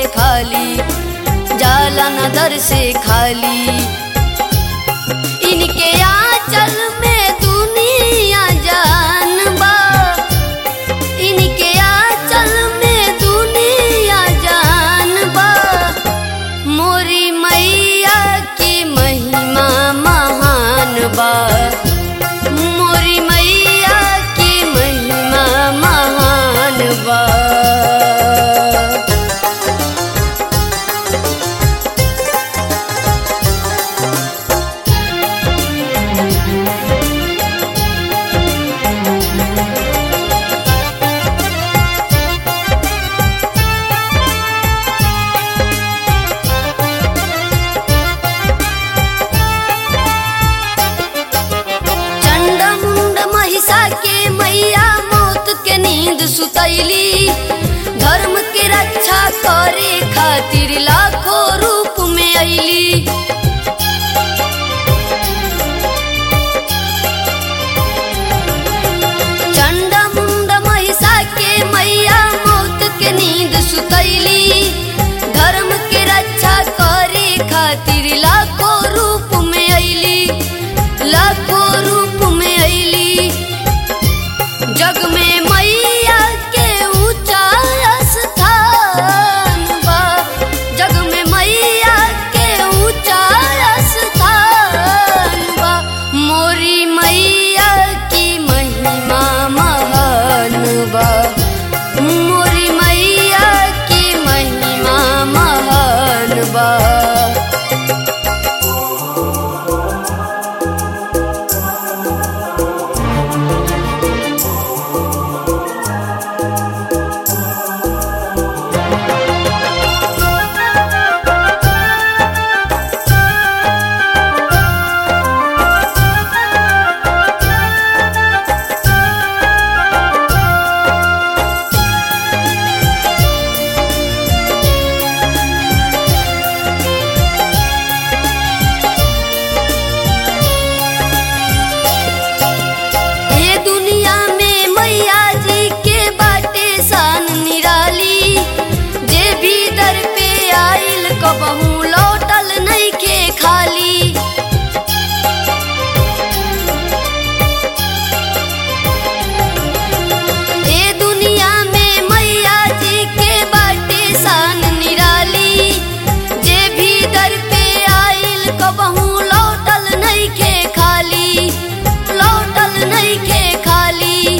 खाली जाला न दर से खाली इनके आंचल में दुनिया जान बा इनके आंचल में दुनिया जान बा मोरी मैया की महिमा महान बा मोरी मैया की महिमा महान बा चंड मुंड महिषा के मैया मौत के नींद सुतैली धर्म के रक्षा करे खातिर लाखों रूप में अइली चंड मुंड महिषा के मैया मौत के नींद सुतैली धर्म के रक्षा करे खातिर लाखों रूप में अइली लाखों रूप में अइली जग में मैया के ऊंचा स्थान बा जग में मैया के ऊंचा स्थान बा मोरी मैया की महिमा महान बा मोरी मैया की महिमा महान बा ये दुनिया में मैया जी के बाटे शान निराली जे भी दर पे आइल कबहू लौटल नहीं के खाली ये दुनिया में मैया जी के बाटे शान निराली जे भी दर पे आइल कबहू लौटल नहीं के खाली लौटल नहीं के खाली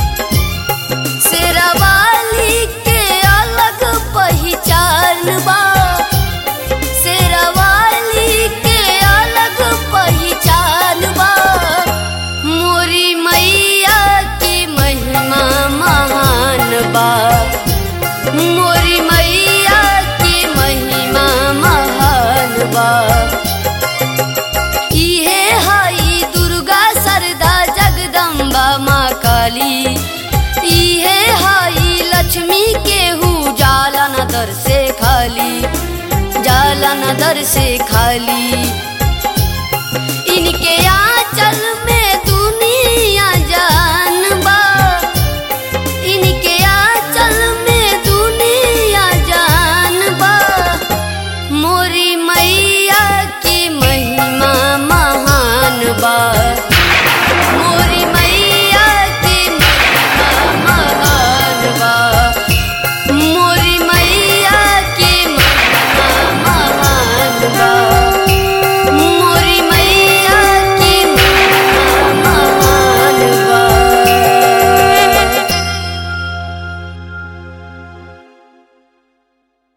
शेरवाली के अलग पहचान बा शेरवाली के अलग पहचान बा मोरी मैया की महिमा महान बा मोरी मैया की महिमा महान बा इहे हई दुर्गा सरदा जगदम्बा माँ काली इहे हई लक्ष्मी केहू जाला न दर से खाली जाला न दर से खाली इनके आंचल में